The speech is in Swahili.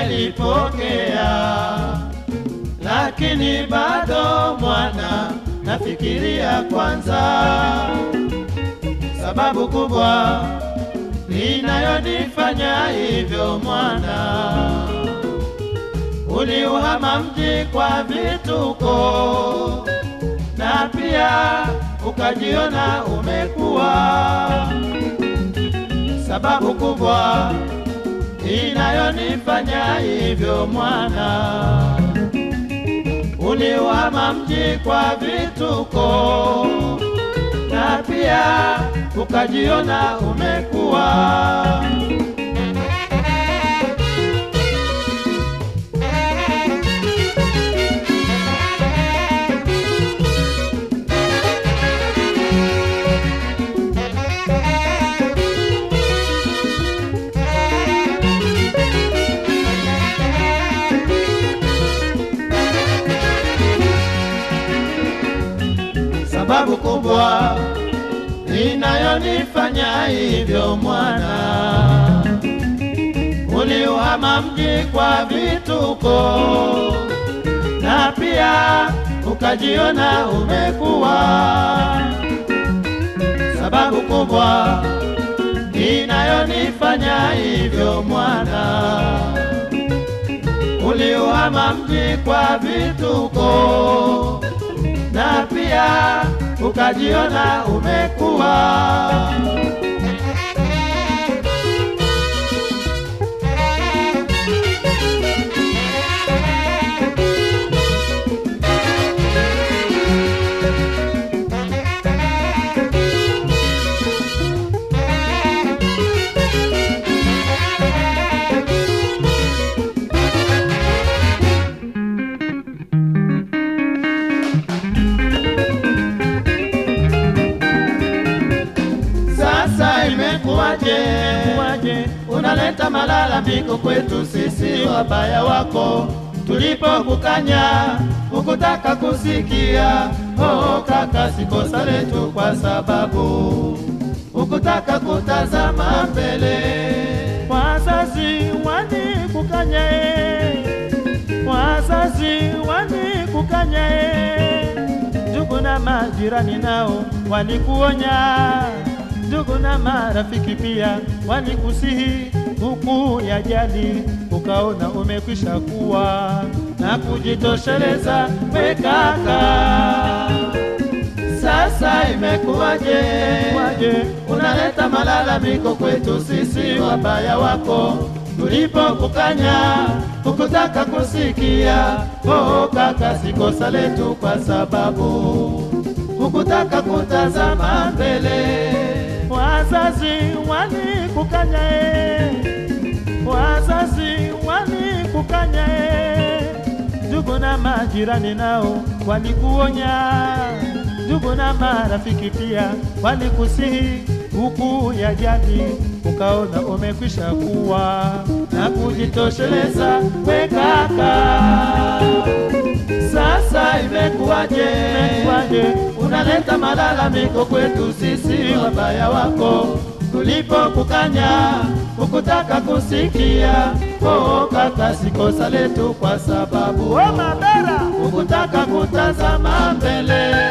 nimelipokea, lakini bado mwana nafikiria kwanza, sababu kubwa inayonifanya hivyo mwana, uliuhama mji kwa vituko na pia ukajiona umekuwa sababu kubwa inayonifanya hivyo mwana, uliuhama mji kwa vituko na pia ukajiona umekuwa sababu kubwa inayonifanya hivyo mwana, uliuhama mji kwa vituko na pia ukajiona umekuwa sababu kubwa inayonifanya hivyo mwana, uliuhama mji kwa vituko na pia ukajiona umekuwa Sasa imekuwaje? Kuwaje? Unaleta malalamiko kwetu sisi wabaya wako, tulipokukanya ukutaka kusikia. Oh kaka, si kosa letu kwa sababu ukutaka kutazama mbele. Wazazi walikukanya e, wazazi walikukanya e, ndugu na majirani nao walikuonya, ndugu na marafiki pia walikusihi, huku ya jadi ukaona umekwisha kuwa na kujitosheleza we kaka. Sasa imekuwaje? Kuwaje? Unaleta malalamiko kwetu sisi wabaya wako, tulipokukanya ukutaka kusikia. Oh kaka, si kosa letu kwa sababu hukutaka kutazama mbele. Wazazi walikukanya e, wazazi walikukanya e, ndugu na majirani nao walikuonya, ndugu na marafiki pia walikusihi, huku ya jadi ukaona umekwisha kuwa na kujitosheleza we kaka. Sasa imekuwaje? Imekuwaje? Unaleta malalamiko kwetu sisi wabaya wako, tulipokukanya ukutaka kusikia. Oh kaka, si kosa letu kwa sababu O Mabera, ukutaka kutazama mbele.